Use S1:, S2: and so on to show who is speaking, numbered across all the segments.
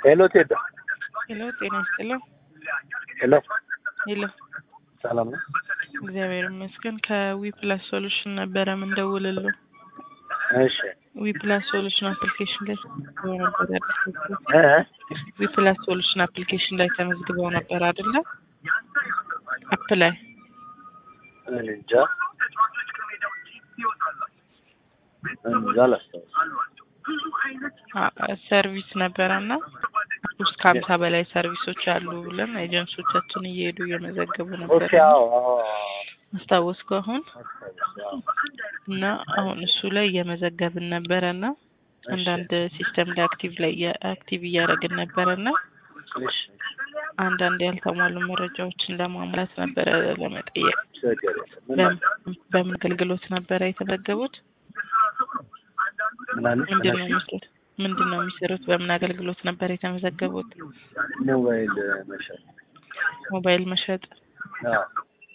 S1: ሄሎ ቴዳ
S2: ሄሎ ጤና ይስጥልኝ።
S1: ሄሎ
S2: ሄሎ
S1: ሰላም ነው?
S2: እግዚአብሔር ይመስገን። ከዊ ፕላስ ሶሉሽን ነበረ ምንደውልሉ።
S1: እሺ
S2: ዊ ፕላስ ሶሉሽን አፕሊኬሽን ላይ ተመዝግበው ነበር አይደል?
S1: እ
S2: ዊ ፕላስ ሶሉሽን አፕሊኬሽን ላይ ተመዝግበው ነበር አይደለ? አፕ ላይ
S1: እኔ እንጃ እኔ እንጃ አላስታውስም።
S2: አ- ሰርቪስ ነበረና ውስጥ ከሀምሳ በላይ ሰርቪሶች አሉ ብለን ኤጀንሶቻችን እየሄዱ እየመዘገቡ ነበር።
S1: ኦኬ አዎ አዎ
S2: አስታወስኩ አሁን
S1: አስታውስ፣ አዎ።
S2: እና አሁን እሱ ላይ እየመዘገብን ነበረ እና አንዳንድ ሲስተም ላይ አክቲቭ ላይ እያ- አክቲቭ እያደረግን ነበረ እና
S1: እሺ
S2: አንዳንድ ያልተሟሉ መረጃዎችን ለማሙላት ነበረ ለመጠየቅ።
S1: ችግር የለም። ምን
S2: በም- በምን አገልግሎት ነበረ የተመዘገቡት?
S1: ምን አለች?
S2: ምንድን ነው
S1: ምን አልሽኝ?
S2: የሚሰሩት? ምንድን ነው የሚሰሩት? በምን አገልግሎት ነበር የተመዘገቡት?
S1: ሞባይል መሸጥ
S2: ሞባይል መሸጥ።
S1: አዎ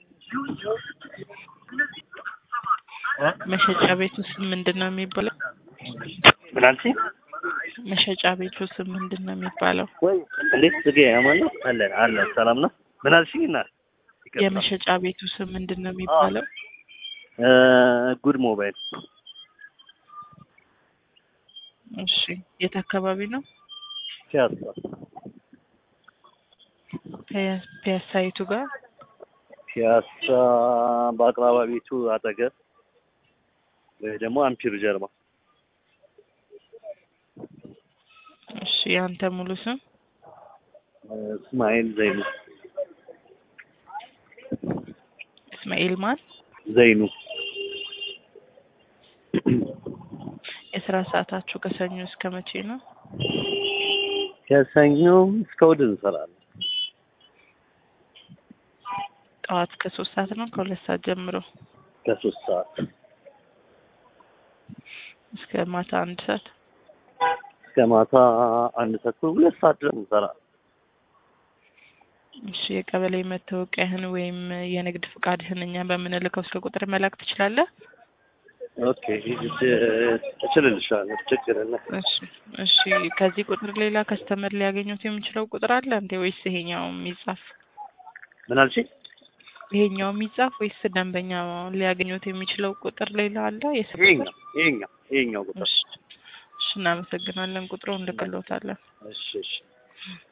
S1: እ?
S2: መሸጫ ቤቱ ስም ምንድን ነው የሚባለው?
S1: ምን አልሽኝ?
S2: መሸጫ ቤቱ ስም ምንድን ነው የሚባለው?
S1: ወይ እንዴት ጽጌ አማን ነው? አለን አለን ሰላም ነው? ምን አልሽኝ? እና ይቅርታ።
S2: የመሸጫ ቤቱ ስም ምንድን ነው የሚባለው?
S1: እ ጉድ ሞባይል
S2: እሺ የት አካባቢ ነው?
S1: ፒያሳ
S2: ፒያ- ፒያሳይቱ ጋር
S1: ፒያሳ በአቅራባ ቤቱ አጠገብ ወይ ደግሞ አምፒር ጀርባ
S2: እሺ ያንተ ሙሉ ስም
S1: እ እስማኤል ዘይኑ
S2: እስማኤል ማን?
S1: ዘይኑ
S2: የስራ ሰዓታችሁ ከሰኞ እስከ መቼ ነው?
S1: ከሰኞ እስከ እሑድ እንሰራለን።
S2: ጠዋት ከሶስት ሰዓት ነው ከሁለት ሰዓት ጀምሮ
S1: ከሶስት ሰዓት
S2: እስከ ማታ አንድ ሰዓት።
S1: እስከ ማታ አንድ ተኩል ሁለት ሰዓት ድረስ እንሰራለን።
S2: እሺ የቀበሌ መታወቂያህን ወይም የንግድ ፍቃድህን እኛ በምንልከው ስልክ ቁጥር መላክ ትችላለህ?
S1: ኦኬ እችልልሻለሁ፣ ችግር የለም።
S2: እሺ እሺ። ከዚህ ቁጥር ሌላ ከስተመር ሊያገኙት የሚችለው ቁጥር አለ እንዴ ወይስ ይሄኛው የሚጻፍ
S1: ምን አልሽኝ?
S2: ይሄኛው የሚጻፍ ወይስ ደንበኛ ሊያገኙት የሚችለው ቁጥር ሌላ አለ? የስልክ
S1: ይሄኛው ይሄኛው ይሄኛው ቁጥር
S2: እሺ እሺ፣ እናመሰግናለን። ቁጥሩ እንልክልዎታለን።
S1: እሺ እሺ